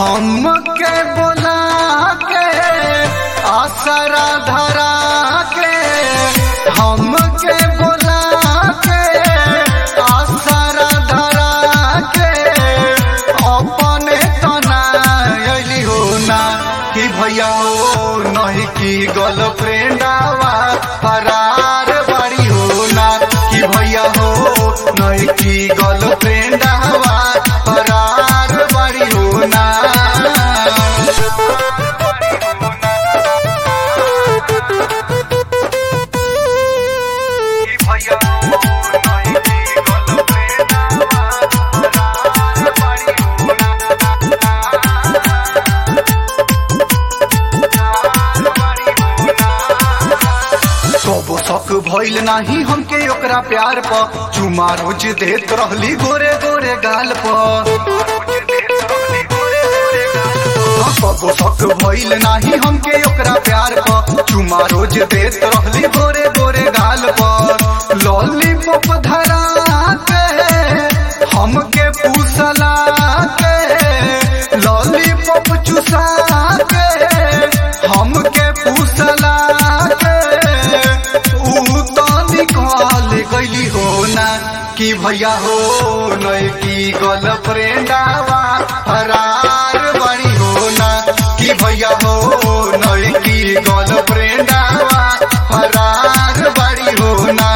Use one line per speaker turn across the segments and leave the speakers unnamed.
हमके बोला के आसरा धरा के हमके बोला के आसरा धरा के अपने तना अली हो ना कि भैया हो नहीं कि गर्लफ्रेंडवा फरार बड़ी हो ना कि भैया हो नहीं कि गर्लफ्रेंडवा फरार बड़ी हो ना कि भैया हो नहीं कि गर्लफ्रेंडवा फरार बड़ी हो सबो शक भइल नाही हमके ओकरा प्यार प चुमा रोज देत रहली गोरे गोरे गाल प सबो शक भइल नाही हमके ओकरा प्यार प चुमा रोज देत रहली गोरे गोरे गाल प लॉलीपॉप धरा के हमके पूसला के लॉलीपॉप चुसा के हमके पूसला के ऊ तो निकाल गईली हो ना कि भैया हो नय की गर्लफ्रेंडवा फरार बड़ी हो ना कि भैया हो नय की गर्लफ्रेंडवा फरार बड़ी हो ना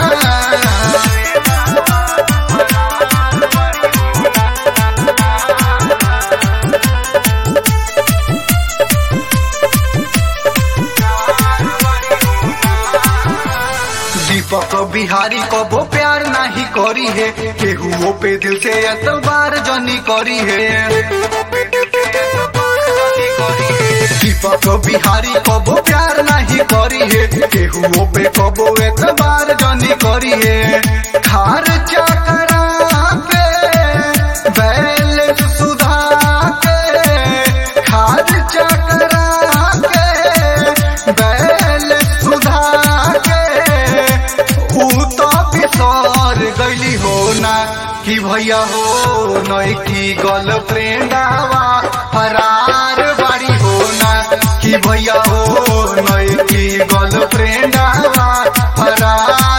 दीपक बिहारी कबो प्यार नहीं करी है केहू पे दिल से एतबार जनी करी है दीपक बिहारी कबो प्यार नहीं करी है केहू पे कबो एतबार जनी करी है खार चकरा पे बैल सुधा के खार चकरा के बैल सुधा के ऊ तो बिसर गईली हो ना कि भैया हो नई की गर्लफ्रेंडवा फरार बाड़ी हो ना कि भैया हो नई की गर्लफ्रेंडवा फरार